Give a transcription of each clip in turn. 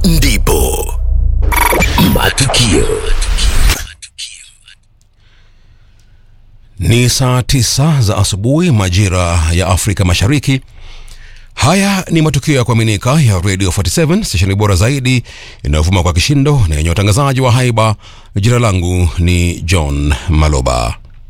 ndipo matukio Ni saa tisa za asubuhi majira ya Afrika Mashariki. Haya ni matukio ya kuaminika ya Radio 47 stesheni bora zaidi inayovuma kwa kishindo na yenye watangazaji wa haiba. Jina langu ni John Maloba.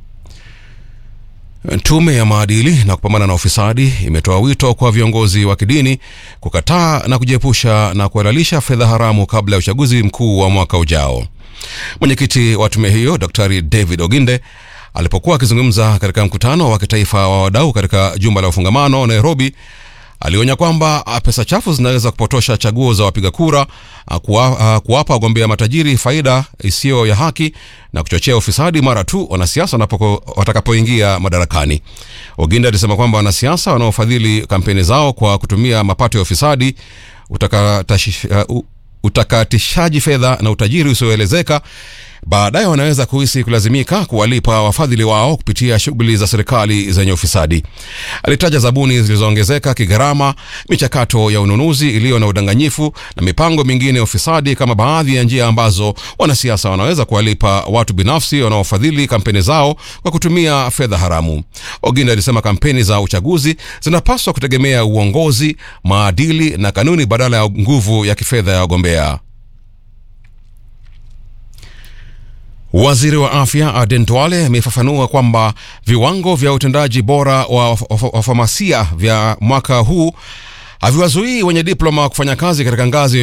Tume ya maadili na kupambana na ufisadi imetoa wito kwa viongozi wa kidini kukataa na kujiepusha na kuhalalisha fedha haramu kabla ya uchaguzi mkuu wa mwaka ujao. Mwenyekiti wa tume hiyo Daktari David Oginde alipokuwa akizungumza katika mkutano wa kitaifa wa wadau katika jumba la ufungamano Nairobi, alionya kwamba pesa chafu zinaweza kupotosha chaguo za wapiga kura, kuwa, kuwapa wagombea matajiri faida isiyo ya haki na kuchochea ufisadi mara tu wanasiasa watakapoingia madarakani. Oginda alisema kwamba wanasiasa wanaofadhili kampeni zao kwa kutumia mapato ya ufisadi utakatatisha, uh, utakatishaji fedha na utajiri usioelezeka baadaye wanaweza kuhisi kulazimika kuwalipa wafadhili wao kupitia shughuli za serikali zenye ufisadi. Alitaja zabuni zilizoongezeka kigharama, michakato ya ununuzi iliyo na udanganyifu na mipango mingine ya ufisadi kama baadhi ya njia ambazo wanasiasa wanaweza kuwalipa watu binafsi wanaofadhili kampeni zao kwa kutumia fedha haramu. Oginda alisema kampeni za uchaguzi zinapaswa kutegemea uongozi, maadili na kanuni badala ya nguvu ya kifedha ya wagombea. Waziri wa afya Aden Duale amefafanua kwamba viwango vya utendaji bora wa wafamasia vya mwaka huu haviwazuii wenye diploma kufanya kazi katika ngazi